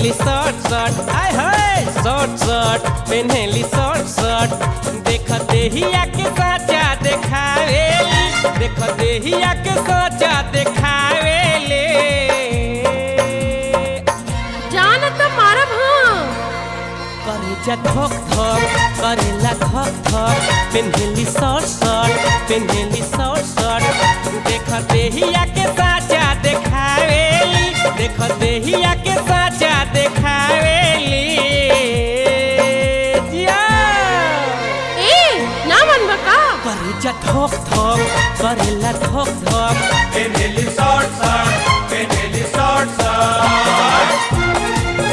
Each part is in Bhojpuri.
पेन्हेली शॉर्ट शर्ट आय हाय शॉर्ट शर्ट पेन्हेली शॉर्ट शर्ट देख देहिया के साचा देखावेली देख देहिया के साचा देखावेले जान त मारब हाँ करे जा धक धक करेला धक धक पेन्हेली शॉर्ट शर्ट पेन्हेली शॉर्ट शर्ट देख देहिया के साचा देखावेली देख देहिया के साचा देखावेली जिया ए ना मनबा का करे जा धक धक करेला धक धक Penelli short shirt, Penelli short shirt.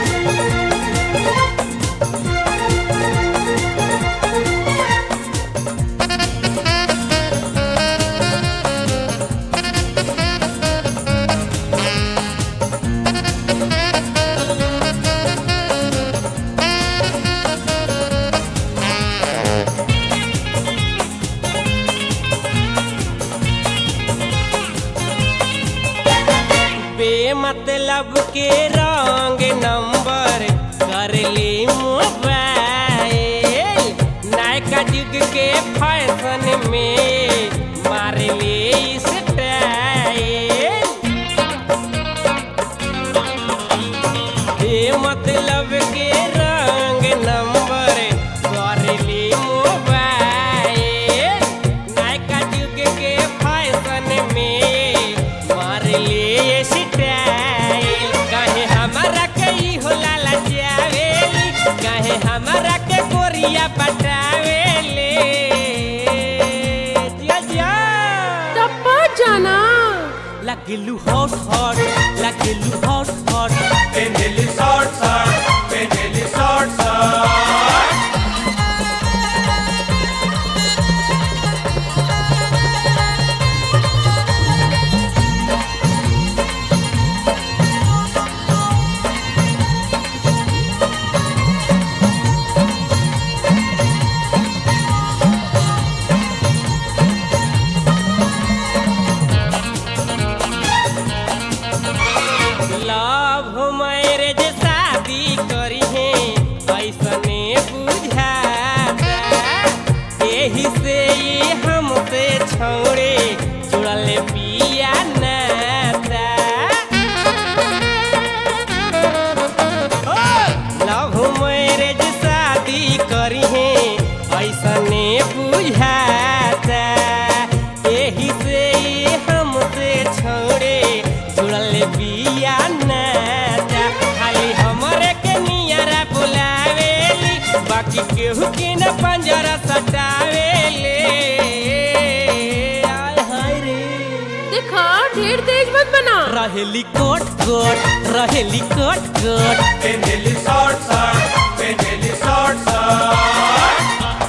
बेमतलब के रंग नंबर कर ले मोबाइल नायका युग के फैशन में मार ले स्टाइल बेमतलब के रंग नंबर कर ले मोबाइल नायका युग के फैशन में मार ले स्टाइल कहे हमारा के ई हो लाला जावेली कहे हमारा के गोरिया पटावेले जिया जिया टप्पा जाना लगिलू हॉट हॉट लगिलू hot hot Penelli short shirt, Penelli short shirt. Love marriage शादी करी है ऐसने बुझाता एही से ये हमसे छोड़े जुड़ल पिया नाता लव मैरिज शादी करी है ऐसने बुझाता एही से ये हमसे छोड़े जुड़ल बिया नाता खाली हमरे के नियरा बुलावेली बाकी केहू के न पंजरा सटावेले आय हाय रे देखा ढेर तेज मत बना रहेली कोट कोट रहेली कोट कोट Penelli short shirt, Penelli short shirt.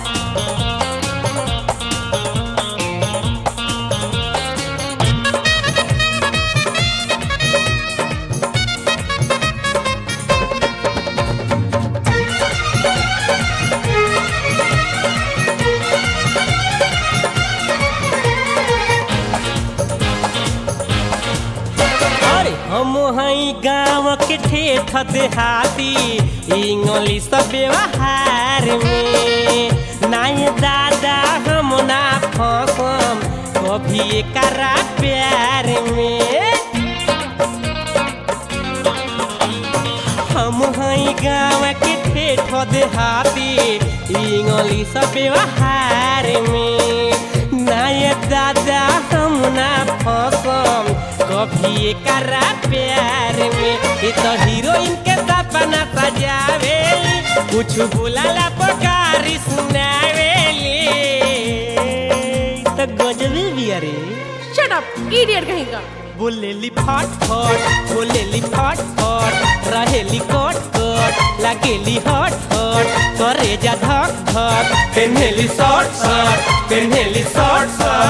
अरे हम हई गाँव के ठेठ देहाती इंग्लिश व्यवहार में नाय दादा हम ना फसम कभी एकरा प्यार में हम हई गाँव के ठेठ देहाती इंग्लिश व्यवहार में नाय दादा हम ना फसम कभी एकरा प्यार में ये तो हीरोइन के सपना सजावेली कुछ बुलाला पकारी सुनावेली तो गजबी भी अरे शट अप इडियट कहीं का बोलेली फट फट बोलेली फट फट रहेली कट कट लागेली हट हट करे जा धक धक पेन्हेली शॉर्ट शर्ट पेन्हेली शॉर्ट शर्ट